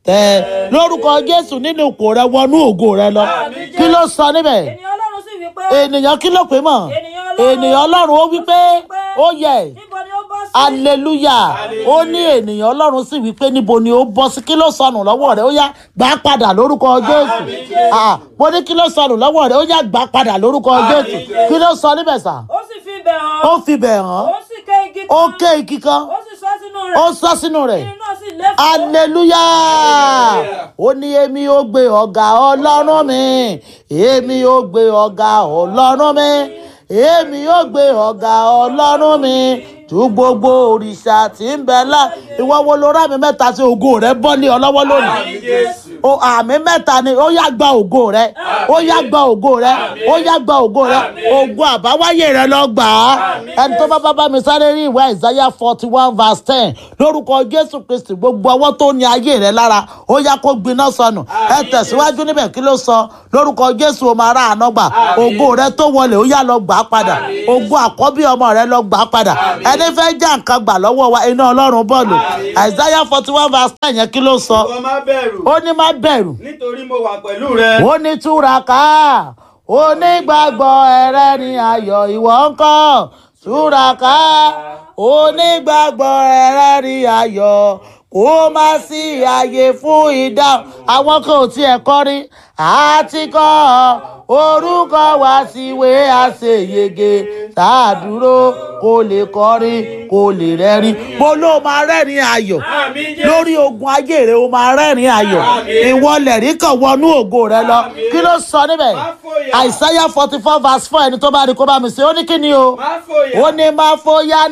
ẹ lórúkọ jésù nínú ipò rẹ wọnú ògo rẹ lọ kí ló sọ níbẹ̀ ènìyàn ọlọ́run sì wí pé ènìyàn kí ló pè mọ́ ènìyàn ọlọ́run ó wí pé ó yẹ níbo ni ó bọ́ sí. aleluya ó ní ènìyàn ọlọ́run sì wí pé níbo ni ó bọ́ sí kí ló sọnù lọ́wọ́ rẹ̀ ó yá gbà á padà lórúkọ jésù Ah, mo ní kí ló sọnù lọ́wọ́ rẹ̀ ó yá gbà á padà lórúkọ jésù kí ló sọ níbẹ̀ sà ó sì fi ibẹ̀ hàn. ó fi bẹ̀ hàn ó sì ké igi kan. ó ké igi kan ó sì sọ sínú rẹ̀. ó sọ sínú rẹ̀ irin náà sì lé fún. aleluya ó ní èmi ó gbé ọ̀gá ọlọ́run mi èmi ó gbé ọ̀gá ọlọ́run mi èmi ó gbé ọ̀gá ọlọ́run mi tú gbogbo òrìṣà tí ń bẹ lá ìwọ wo ló rà mí mẹ́ta tí ògo rẹ bọ́ ní ọlọ́wọ́ lónìí o àmì mẹ́ta ni ó yá gba ògo rẹ ó yá gba ògo rẹ ó yá gba ògo rẹ ògo àbáwáyé rẹ lọ gbà á ẹni tó bá bá bá mi sáré rí ìwé Isaiah forty one verse ten lórúkọ Jésù Kristi gbogbo ọwọ́ tó ní ayé rẹ lára ó yá kó gbiná sọnù ẹ tẹ̀síwájú níbẹ̀ kí ló sọ lórúkọ Jésù o máa rà àná gbà ògo rẹ tó wọlé ó yá lọ gbà á padà ògo àkọ́bí ọmọ rẹ lọ gbà á padà ẹni fẹ́ já nǹkan gbà lọ́wọ́ wa iná Ọlọ́run bọ́ọ̀lù Isaiah forty one verse ten yẹn kí ló sọ ìwọ má bẹ̀rù ó ní má bẹ̀rù nítorí mo wà pẹ̀lú rẹ. ó ní túraká onígbàgbọ́ ẹ̀rẹ́ ni ayọ̀ ìwọ ń kọ́ túraká onígbàgbọ́ ẹ̀rẹ́ ni ayọ̀ kó má sí àyè fún ìdáhùn àwọn kan ò tiẹ̀ kọrin àti kọ́ orúkọ wá síwé àṣeyege tá a dúró kó lè kọrin kó lè rẹ́rìn mo ló máa rẹ́rìn ayọ̀ Àmín Jésù. lórí ogun ayé rẹ o máa rẹ́rìn ayọ̀ ìwọ lẹ̀rí kan wọnú ògo rẹ lọ kí ló sọ níbẹ̀ Má fòyà. àìsáyà forty four verse four ẹni tó bá rí kó bá mi ṣe ó ní kí ni o Má fòyà. ó ní má fòyà